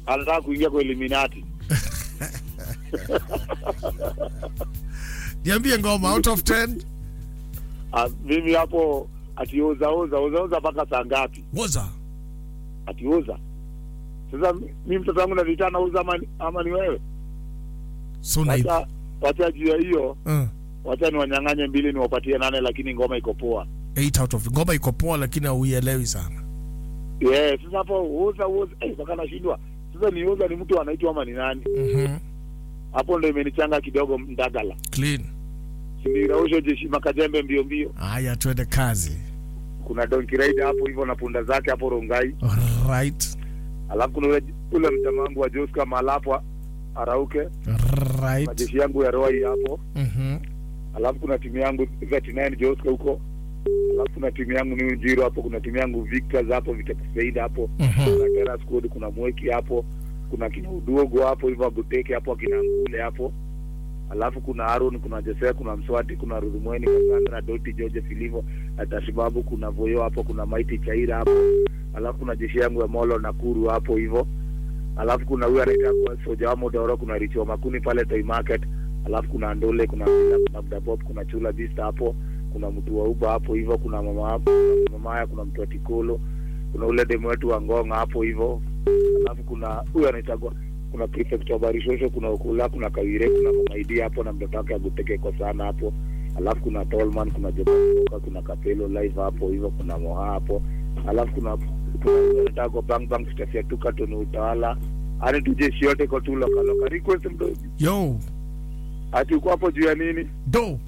anataka kuingia kwa Illuminati. Niambie ngoma out of 10. Ah, mimi hapo atioza oza oza oza mpaka saa ngapi? Woza. Atioza. Sasa mimi mtoto wangu navitana uza ama, ni- ama ni wewe? So na Wacha wacha juu ya hiyo, uh, wacha niwanyang'anye mbili niwapatie nane, lakini ngoma iko poa. 8 out of ngoma iko poa lakini hauielewi sana. Yeah, sasa hapo uza uza eh, mpaka nashindwa. Sasa ni uza ni mtu anaitwa ama ni nani? Mhm. Hapo ndo imenichanga kidogo mdagala. Clean. Sinirausho jeshi makajembe mbio mbio. Haya twende kazi. Kuna Donkey Rider hapo hivyo na punda zake hapo Rongai. Right. Alafu kuna ule, ule mjamaa wangu wa Joska Malapo arauke Right. majeshi yangu ya Roy hapo. Mhm. Alafu kuna timu yangu 39 Joska huko. Alafu kuna timu yangu ni Jiro hapo, kuna timu yangu Victors hapo, Vitakusaida hapo. Mhm. Kuna Terra Squad, kuna Mweki hapo. Kuna kina Udogo hapo hivyo Aguteke hapo akina Ngule hapo. Alafu kuna Aaron, kuna Josea, kuna Mswati, kuna Rudhumweni, Cassandra, Doti, George Filivo, Atashibabu, kuna Voyo hapo, kuna Maiti Chaira hapo. Alafu kuna jeshi yangu ya Molo Nakuru hapo hivyo. Alafu kuna huyu anaitwa Soja wa Modoro, kuna Richo Makuni pale Toy Market. Alafu kuna Ndole, kuna Bila, kuna Mdabop, kuna Chula Vista hapo. Kuna mtu wa Uba hapo hivyo, kuna mama hapo, kuna mama kuna mtu wa Tikolo. Kuna ule demu wetu wa Ngonga hapo hivyo. Alafu kuna huyu anaitwa kuna prefect wa Barishosho, kuna Ukula, kuna Kawire, kuna Mama Idi hapo na mtoto wake Aguteke kwa sana hapo. Alafu kuna Tolman, kuna Jokoka, kuna Kapelo live hapo hivyo, kuna Moha hapo. Alafu kuna kuna huyu anaitwa kwa Bang Bang Stafia Tuka Tony Utawala. Ani tu jeshi yote kwa tu loka loka. Request mdogo. Yo. Ati uko hapo juu ya nini? Do.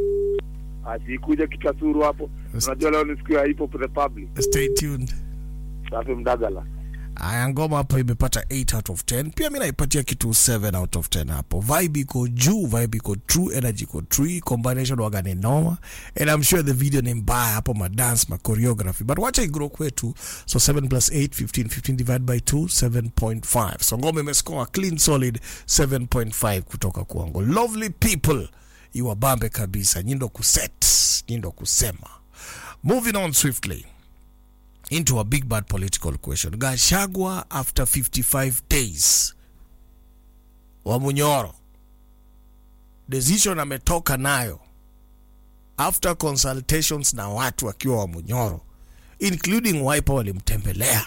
Ati kuja kitasuru hapo. Unajua leo ni siku ya Hip Hop Republic. Stay tuned. Safi mdagala. Aya, ngoma hapo imepata 8 out of 10. Pia mi naipatia kitu 7 out of 10 hapo. Vibe iko juu, vibe iko true, energy iko true, combination waga ni noma. And I'm sure the video ni mbaya hapo, ma dance, ma choreography. But wacha igrow kwetu. So 7 plus 8, 15, 15 divided by 2, 7.5. So ngoma imescore clean solid 7.5 kutoka kwangu. Lovely people. Iwabambe kabisa. Nyindo kuset, nyindo kusema. Moving on swiftly into a big bad political question. Gashagwa after 55 days wa Munyoro, decision ametoka nayo after consultations na watu wakiwa wa Munyoro, including Wiper walimtembelea.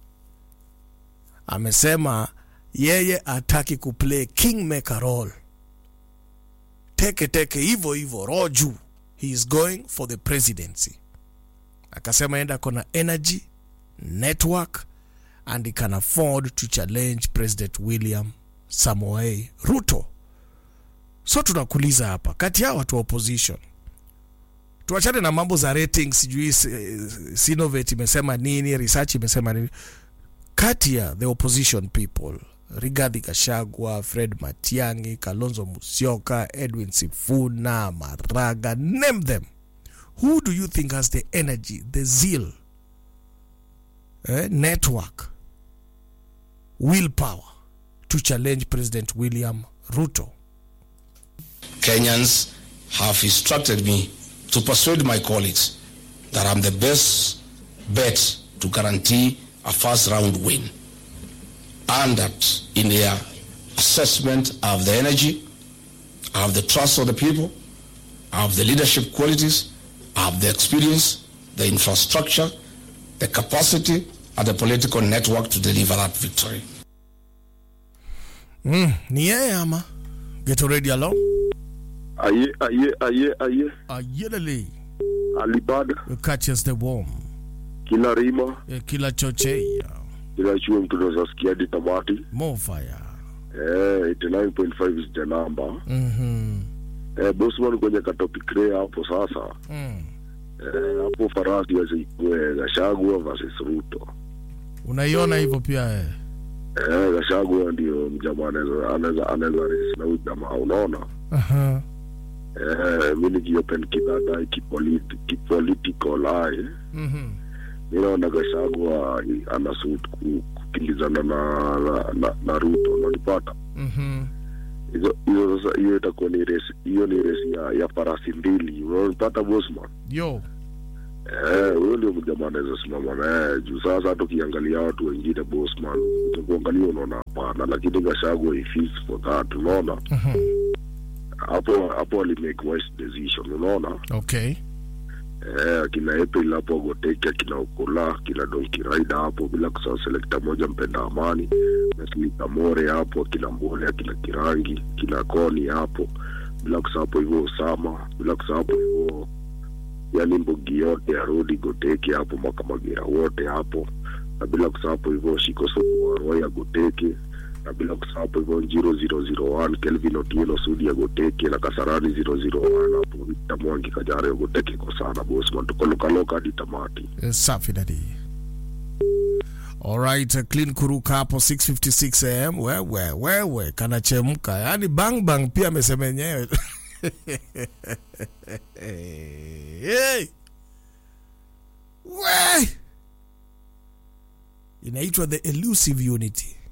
Amesema yeye ataki kuplay kingmaker role, teke teke hivyo hivyo roju, he is going for the presidency akasema enda kona energy network and he can afford to challenge president william samoei ruto so tunakuuliza hapa kati ya watu wa opposition tuachane na mambo za ratings sijui eh, sinovate imesema nini research imesema nini kati ya the opposition people rigathi gashagwa fred matiangi kalonzo musyoka edwin sifuna maraga name them who do you think has the energy, the zeal, eh, network, willpower to challenge President William Ruto? Kenyans have instructed me to persuade my colleagues that I'm the best bet to guarantee a first round win. And that in their assessment, I have the energy, I have the trust of the people, I have the leadership qualities, I have the experience, the infrastructure, the capacity, and the political network to deliver that victory. Mm, ni yeye ama? Get already along? aye aye aye aye Ayelele, alibada you catch us the warm. kila rima Eh, Kila chochea, kila chuo mtu unaweza sikia hadi tamati more fire. eh 89.5 is the number Mhm. eh bosman kwenye katopic rea hapo sasa Mm. eh hapo farasi yazikuwe gashagwa versus ruto Unaiona hivyo pia eh? eh gashagwa ndio mjamaa anaweza anaweza anaweza race na huyu jamaa unaona Aha. eh mimi nikiopen kidada kipoliti kipolitical eye Mhm. mi naona gashagwa anasuit ku- kukimbizana na, na, na, na ruto unanipata Mhm. hizo hizo sasa hiyo itakuwa ni resi hiyo ni resi ya, ya farasi mbili unanipata bosman Yo. Eh, huyo ndio jamaa anaweza simama naye juu sasa hata ukiangalia watu wengine bosman kuangalia unaona hapana lakini gashagwa he fits for that unaona hapo hapo alimake wise decision unaona okay eh, akina April hapo Goteke akina Okola akina Donkey Rider hapo bila kusahau selekta moja mpenda amani Wesley Kamore hapo akina Mbole akina Kirangi akina Koni hapo bila kusahau hapo hivyo Osama bila kusahau hapo hivyo yani mbogi yote ya Rodi Goteke hapo Makamagera wote hapo na bila kusahau hapo hivyo Shiko Sokuwa ya Goteke na bila kusahau hapo hivyo Njiro 001 Kelvin Otieno Sudi ya Goteke na Kasarani 001 hapo Victor Mwangi Kajare ya Goteke kwa sana bosman tuko lokaloka hadi tamati Eh, safi dadi alright uh, clean kuruka hapo 656 am wewe wewe kanachemka yaani bang bang pia amesema yenyewe hey. we inaitwa the elusive unity